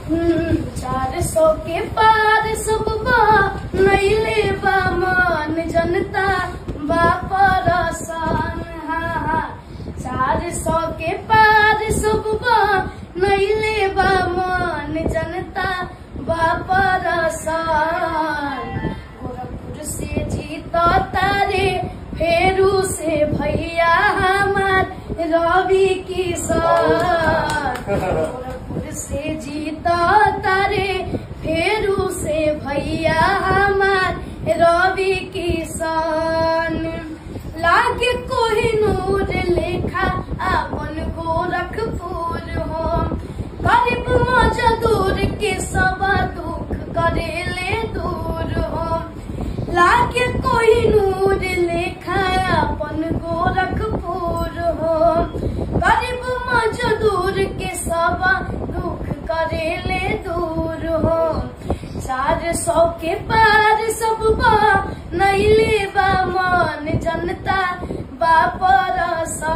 चार सौ के पार सब बा नैले बा मान जनता बा परसान हाँ हाँ चार सौ के पार सब बा नैले बा मान जनता बा परसान गोरखपुर से जीता तारे फेरू से भैया हमार रवि किसान गोरखपुर से जीता तारे फेरू से भैया हमार रवि किसान लागे कोही नूर लेखा अपन गोरखपुर हो गरीब मजदूर के सब दुख करेले दूर हो लागे कोई नूर लेखा अपन गोरखपुर हो गरीब मजदूर के सब दुख करेले दूर हो चार सौ के पार सब बा नैले बा मान जनता बा परसान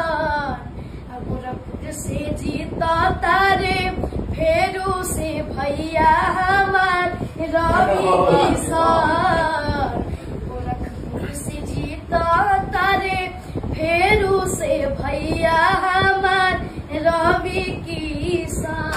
गोरखपुर से जीता तारे फेरू से भैया हमार रवि किसान गोरखपुर से जीता तारे फेरू से भैया हमार रवि किसान